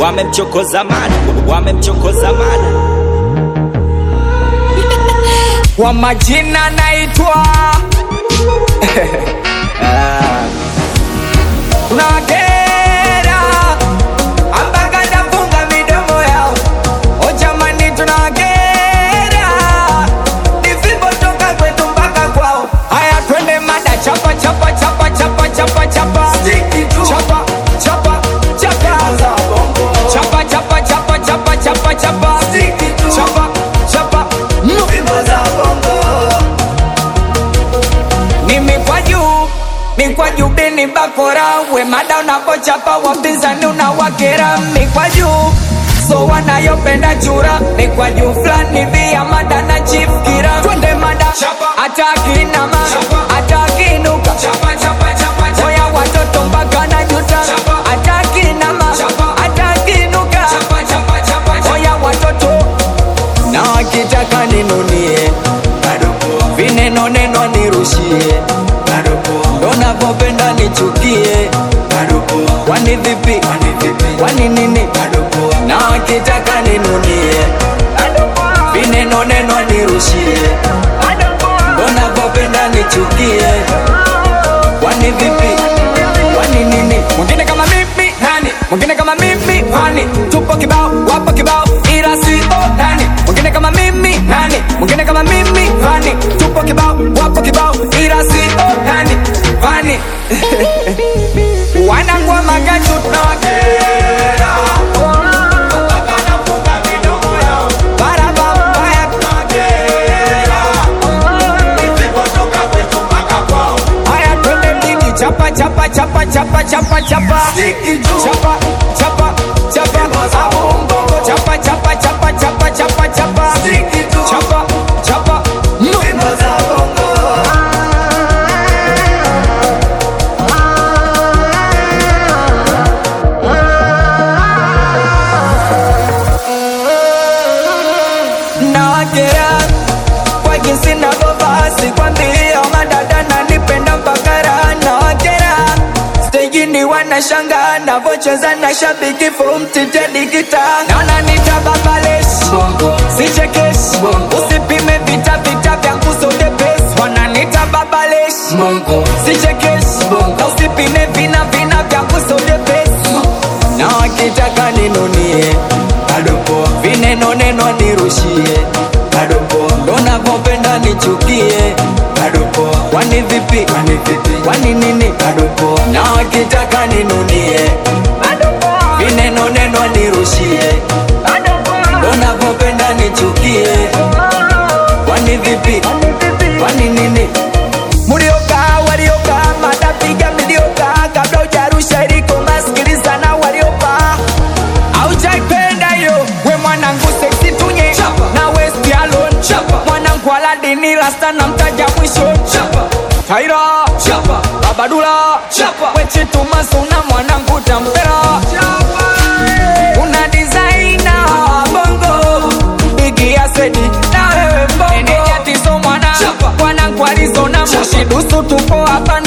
wamemchokoza mada, wamemchokoza mada. Kwa majina naitwa tunawakera mpaka nafunga midomo yao. O jamani, tunawakera ni fimbo toka kwetu mpaka kwao. Haya, twende mada, chapa chapa chapa chapa chapa chapa chapa chapa chapa chapa chapa chapa chapa chapa chapa chapa chapa ni mikwaju mikwaju bini bakora we mada unapochapa wapinzani unawakera mikwaju so wanayopenda chura mikwaju fulani via mada na chief kira twende mada hata akinama hata akinuka oya watoto mpaka na juta hata akinama hata akinuka oya watoto na wakitaka ninunie vineno neno nirushie ndo navyopenda nichukie kwani vipi kwani nini na wakitaka ninunie vineno neno nirushie ndo navyopenda nichukie kwani vipi kwani nini mwingine kama mimi nani mwingine kama mimi nani tupo kibao wapo kibao ila si o nani mwingine kama mimi nani mwingine kama mimi nani tupo kibao wapo kibao ila si o nani nani wanangwa magaju tunawakera barabara Haya twende mjini chapa chapa chapa chapa chapa chapa chapa chapa chapa Bongo chapa chapa chapa chapa chapa chapa chapa chapa Nawakera kwa jinsi navyovaa sikwambia madada nanipenda mpaka raha nawakera stejini wanashanga navocheza na shabiki fumtitedikita naona nitababaleshi sichekeshi usipime vita vita vya kusodepesi wananita babaleshi sichekeshi na usipime vina vina vya kusodepesi na wakitaka ninunie vineno neno nirushie ndo navyopenda nichukie kwani vipi kwani nini na wakitaka ninunie vineno neno nirushie ndo navyopenda nichukie kwani vipi kwani nini mliokaa waliokaa matapiga mliokaa kabla ujarusha iliko masikiliza na waliokaa aujaipenda hiyo we mwanangu seksi tunye na westi alon mwanangu aladini rasta na mtaja mwisho taira babadula wechitumazuna mwanangu tampera una disaina bongo bigi asedi na wewe mbongo enejatiso mwana mwanangu alizona moshidusu tupo hapa